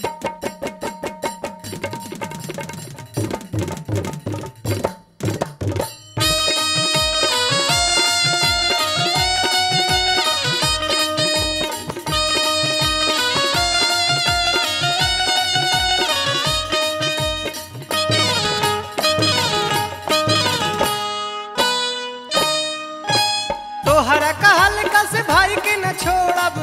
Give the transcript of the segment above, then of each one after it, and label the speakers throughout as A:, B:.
A: तोहरा कहल कस भाई के न छोड़ब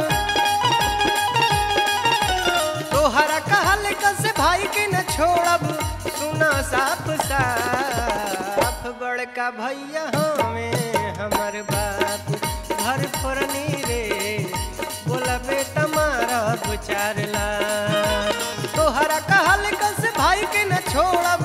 A: तोहरा कहल कस भाई के न छोड़ब सुना साफ साफ बड़का भैया हमें हमर बाप घर फोरनी रे बोला बेटा मारा चार लाख तोहरा कहल कस भाई के न छोड़ब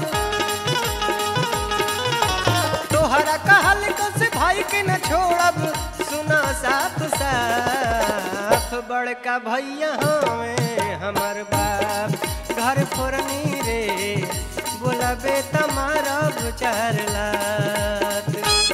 A: तोहरा कहल कस भाई के न छोड़ब सुना साफ साफ बड़का भैया हमें हमर बाप घर फोरनी रे बोला बेटा मारब चार लाख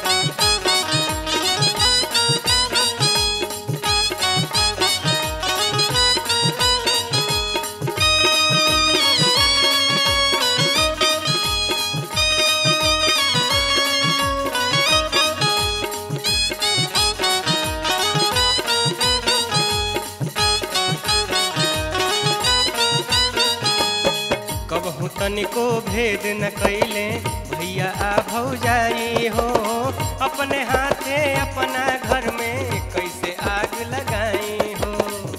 A: कबहू तनिको भेद न कैले भैया आ भौजाई हो अपने हाथे अपना घर में कैसे आग लगाई हो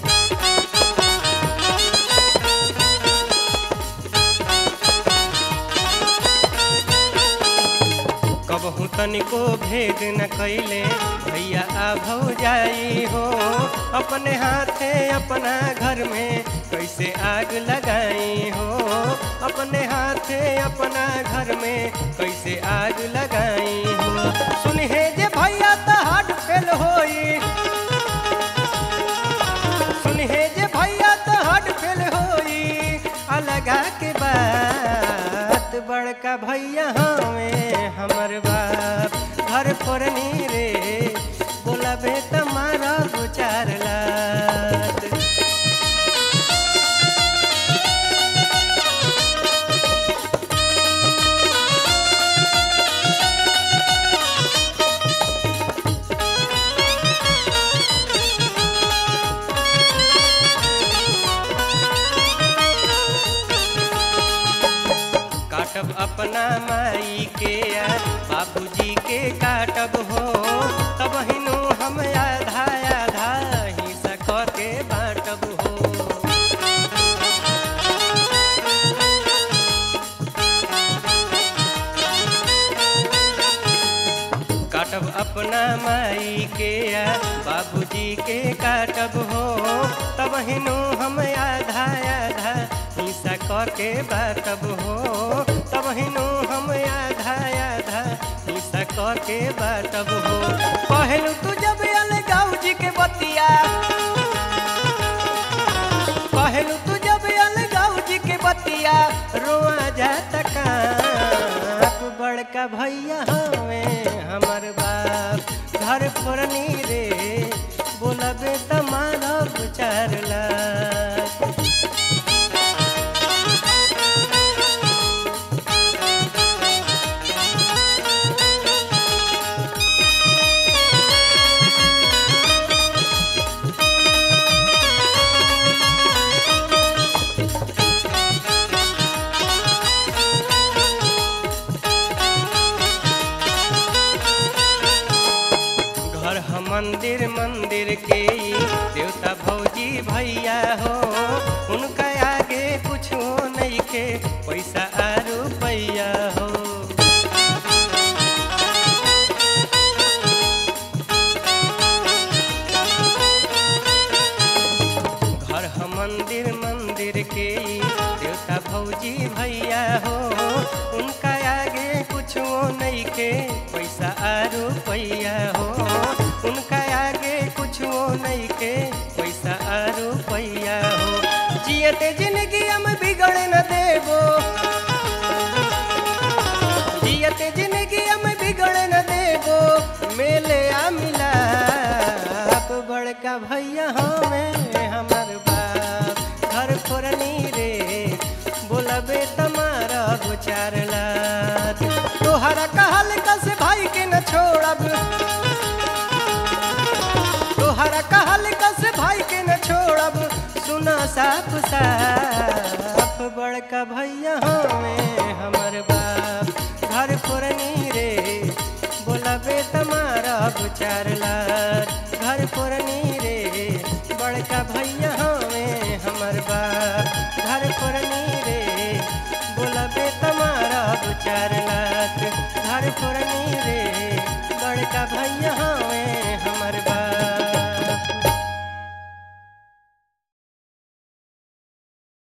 A: कबहू तनिको भेद न कैले भैया आ भौजाई हो अपने हाथे अपना घर में कैसे आग लगाई हो अपने हाथे अपना घर में कैसे आग लगाई हो सुनहे जे भैया त हार्ट फेल होई सुनहे जे भैया त हार्ट फेल होई अलगा के बात बड़का भैया हमें हमर बाप घर फोरनी रे बोला बेटा मारा दो चार लाख काटब अपना माई के या बाबूजी के काटब हो तब हिनु हम आधा आधा हिस्सा क के बाँटब हो काटब अपना माई के या बाबूजी के काटब हो तब हिनु हम आधा आधा हिस्सा क के बाटब हो तब हिनु हम आधा आधा हिस्सा क के बाटब हो कहलू तू जब अलगाऊ जी के बतिया कहलू तू जब अलगाऊ जी के बतिया रोआ जाता काप बड़का भैया हमें हमर बाप घर फोरनी रे बोला बेटा मानव चार लाख घर हम मंदिर मंदिर के ई देवता भौजी भैया हो उनका आगे कुछ नहीं के पैसा आ रुपैया हो घर हम मंदिर मंदिर के ई देवता भौजी भैया हो उनका आगे कुछ नहीं के पैसा आ रुपैया हो उनका आगे कुछ नहीं के पैसा आ रुपैया हो जियते जिंदगी हम बिगड़ न देबो जियते जिंदगी हम बिगड़ न देबो मेले आ मिलाप बड़का भैया हमें हमर बाप घर फोरनी रे तोहरा कहल कस भाई के न छोड़ब सुना साफ साफ बड़का भैया हमें हमर बाप घर पुरनी रे बोलबे तमारा चार लाख घर पुरनी रे बड़का भैया हमें हमर बाप घर पुरनी रे बोलबे तमारा चार लाख घर पुरनी